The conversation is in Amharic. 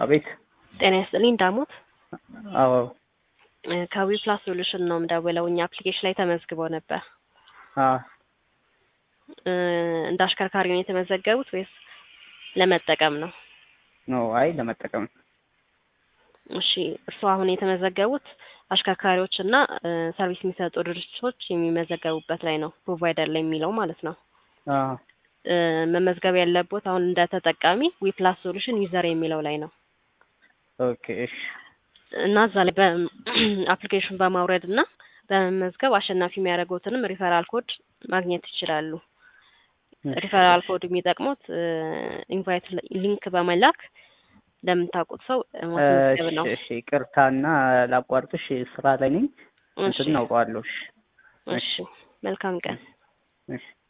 አቤት። ጤና ይስጥልኝ ዳሞት አዎ ከዊ ፕላስ ሶሉሽን ነው የምደውለው። እኛ አፕሊኬሽን ላይ ተመዝግበው ነበር። አዎ እ እንደ አሽከርካሪ ነው የተመዘገቡት ወይስ ለመጠቀም ነው? ኖ አይ ለመጠቀም እሺ እርስዎ አሁን የተመዘገቡት አሽከርካሪዎች እና እ ሰርቪስ የሚሰጡ ድርጅቶች የሚመዘገቡበት ላይ ነው፣ ፕሮቫይደር ላይ የሚለው ማለት ነው። አዎ እ መመዝገብ ያለቦት አሁን እንደ ተጠቃሚ ዊ ፕላስ ሶሉሽን ዩዘር የሚለው ላይ ነው ኦኬ እሺ እና እዛ ላይ በአፕሊኬሽን በማውረድ እና በመመዝገብ አሸናፊ የሚያደርጉትንም ሪፈራል ኮድ ማግኘት ይችላሉ። ሪፈራል ኮድ የሚጠቅሙት ኢንቫይት ሊንክ በመላክ ለምታውቁት ሰው ማስመዝገብ ነው። እሺ እሺ ይቅርታና ላቋርጥሽ፣ ስራ ላይ ነኝ። እሺ እንትን አውቀዋለሁ። እሺ እሺ መልካም ቀን። እሺ